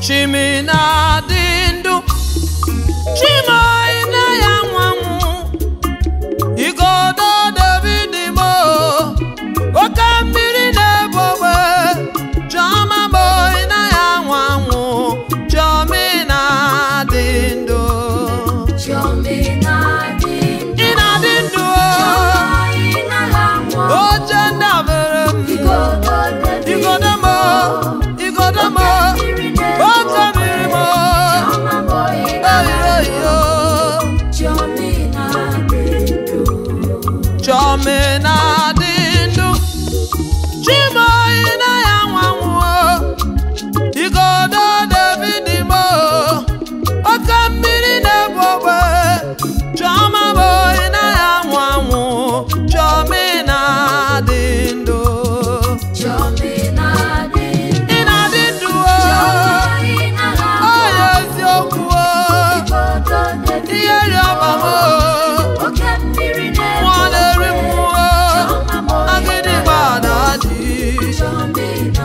chimina dị ndụ chimaina ya nwanwụ igodo david mo oke mmiri na-ebu ogbe chioma moina ya nwanwụ chiomina dị ndụ ị na-adị ndụ oche ndabere m igodo mo igodo mo oke mmiri mo oyoyo chiomina dị ndụ chimoina ya nwanwụ igodo david mo oke mmiri na-ebu ogbe chioma moina ya nwanwụ chiomina dị ndụ ị na-adị ndụ o oya eziokwu o ihe rịọba m nwa na-eri mmụọ agịdị gbada dị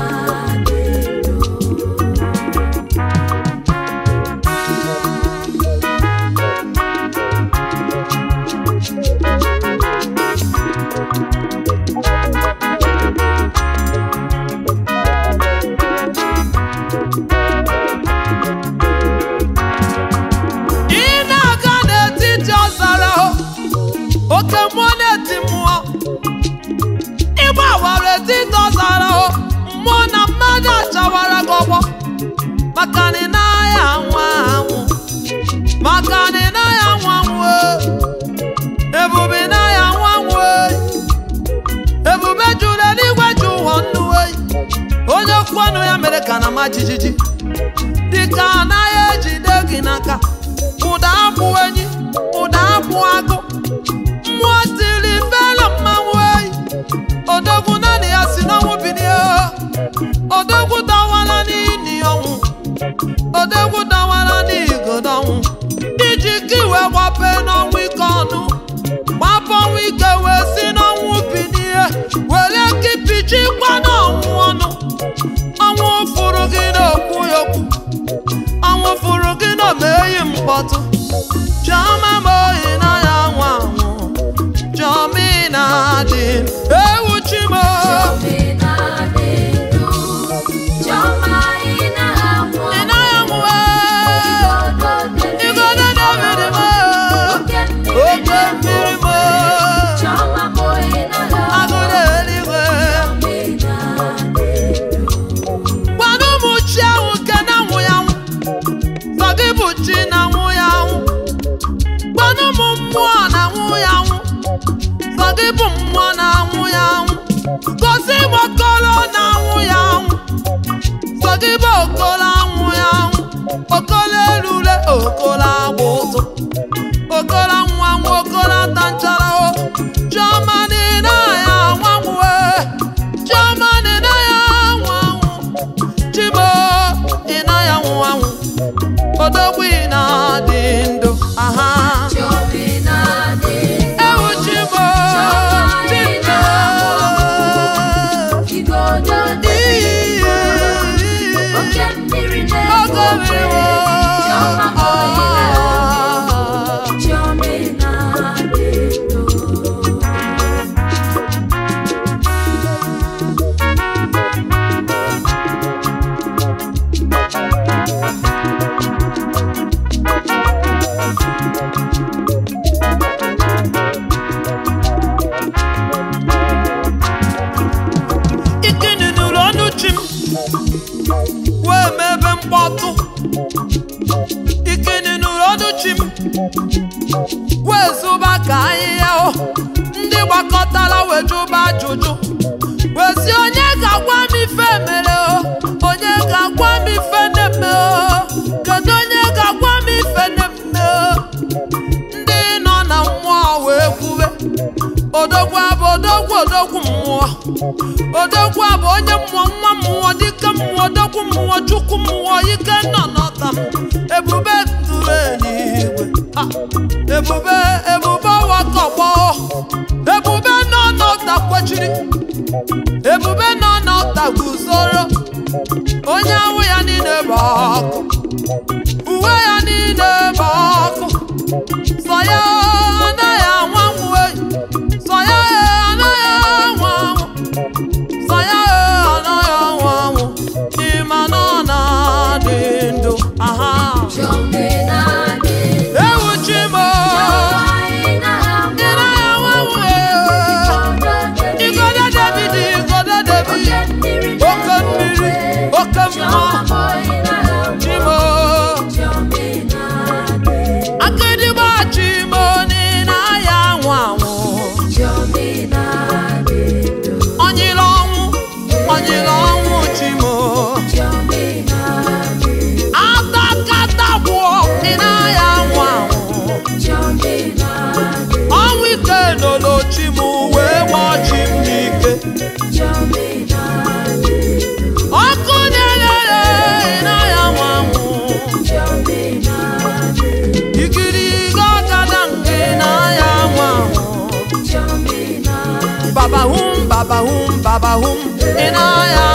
ị na-aga n'etiti ọzara o, oke mmụọ na-eti mmụọ ịgbawara etiti ọzara o mmụọ na mmadụ achawara gị ọgbọ maka na ị naghị anwụ anwụ maka na ị naghị anwụ anwụ e. ebube ị naghị anwụ anwụ e. ebube juru eluigwe ju ụwa nnu e. onye okwu ọnụ ya mere ka na ma jijiji dịka anaghị ejide gị n'aka ụda abụ enyi ụda abụ agụ mmụọ tiri felo mmanwụ eyi odogwu naanị ya si n'ọnwụ bilie odogwu dawara n'ini ọnwụ odogwu dawara n'igodo ọnwụ iji ka iwe gbape n'ọnwụ ike ọnụ gbapụ ọnwụ ike wee si n'ọnwụ bilie were kipichikwa n'ọnwụ ọnụ ọnwụ fụrụ gị n'okwu ya okwu ọnwụ fụrụ gị na omeyi mkpọtụ chioma ma oyi na ya nwa anwụ chioma ị na-adị ewu chimo ị naghị anwụ igodo david mo oke mmiri mo agụrụ eluigwe gwana ụmụ chi ahụ ke na nwụ ya nwụ sọ gị bụ chi na nwụ ya nwụ gwana ụmụ mmụọ na nwụ ya nwụ sọ gị bụ mmụọ na nwụ ya nwụ gosi m okolo na nwụ ya nwụ sọ gị bụ okolo anwụ ya nwụ okolo elule okolo agba ụtụ okolo nwa nwa okolo ata nchara o chioma dị na ya nwanwe chioma dị na ya nwanwụ chibo ị na ya nwụ anwụ odogwu ị na-adị ndụ aha ewu chibo chibo Oke mmiri ogo na-ebu mmiri Chioma o. Oile Chioma ị na-adị ndụ ikini nụrụ ọnụ chi m wee mebe mkpọtụ ikini nụrụ ọnụ chi m wee zụba ka ahịhịa o ndị gbakọtara wee jụba ajụjụ wee sị onye ga-agwa m ife mere o onye ga-agwa m ife na-eme o kedu onye ga-agwa m ife na-eme o ndị nọ na mmụọ wee kwube odogwu abụ odogwu odogwu mmụọ odogwu abụ onye mmụọ nwa mmụọ dike mmụọ odogwu mmụọ chukwu mmụọ ike nọ n'ọta m ebube tụrụ eluigwe Ha! ebube ebube wakọgbọ ebube nọ n'ọta kwechiri ebube nọ n'ọta guzoro onye ahụ ya niile bụ ọkụ uwe ya niile bụ ọkụ sọ ya anaghị anwanwu eyi sọ ya anaghị anwụ anwụ sọ ya anaghị anwụ anwụ ịma na ọ na-adị ndụ aha ewu chi m ị naghị anwanwu eyi igodo david igodo david oke mmiri oke mmụọ chimo akịdịgba chimo n'ịna ya anwụ anwụ onyere ọnwụ onyere ọnwụ chimo atakata gwụọ ịna ya anwụ anwụ ọnwụ ike nolo chim wee gbọọ chi m n'ike ọkụ na-elele ịna ya anwụ anwụ ikiriga gada nke na ya anwụ anwụ babahum babahum babahum ịna ya